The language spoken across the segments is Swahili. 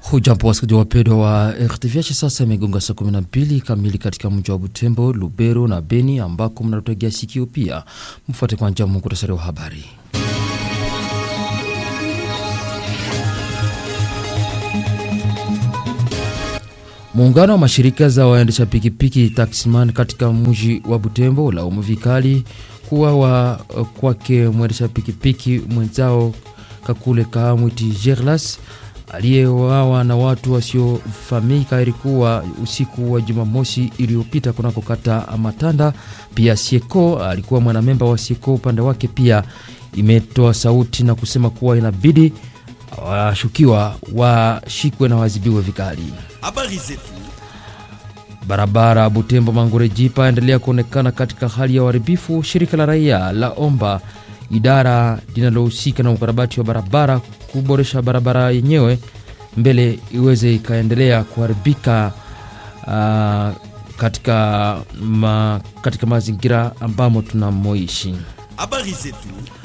Hujambo wasikilizaji wapendwa wa RTVH, sasa imegonga saa 12 kamili katika mji wa Butembo, Lubero na Beni ambako mnatutegea sikio. Pia mfuate kwanza muhtasari wa habari. Muungano wa mashirika za waendesha pikipiki taximan katika mji wa Butembo ulaumu vikali kuwawa kwake mwendesha pikipiki mwenzao Kakule Kahamwiti Gerlas aliyewawa na watu wasiofahamika. Ilikuwa usiku wa Jumamosi iliyopita kunako kata Matanda. Pia Sieko alikuwa mwanamemba wa Sieko, upande wake pia imetoa sauti na kusema kuwa inabidi washukiwa washikwe na wazibiwe vikali. Habari zetu. Barabara Butembo Mangore Jipa endelea kuonekana katika hali ya uharibifu. Shirika la raia la omba idara linalohusika na ukarabati wa barabara kuboresha barabara yenyewe mbele iweze ikaendelea kuharibika uh, katika, ma, katika mazingira ambamo tunamoishi. Habari zetu.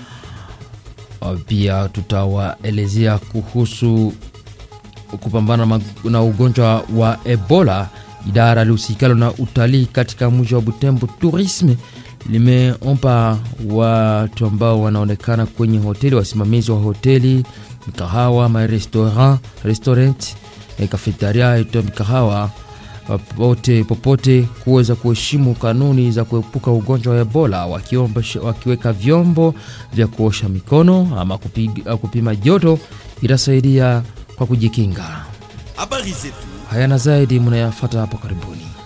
Pia tutawaelezea kuhusu kupambana na ugonjwa wa Ebola. Idara lihusikalo na utalii katika mji wa Butembo Tourisme limeomba watu ambao wanaonekana kwenye hoteli, wasimamizi wa hoteli, mikahawa, marestaurant, restaurant, kafetaria ito mikahawa popote popote kuweza kuheshimu kanuni za kuepuka ugonjwa wa Ebola, wakiomba, wakiweka vyombo vya kuosha mikono ama kupiga, kupima joto itasaidia kwa kujikinga. Habari zetu. Haya na zaidi mnayafata hapo karibuni.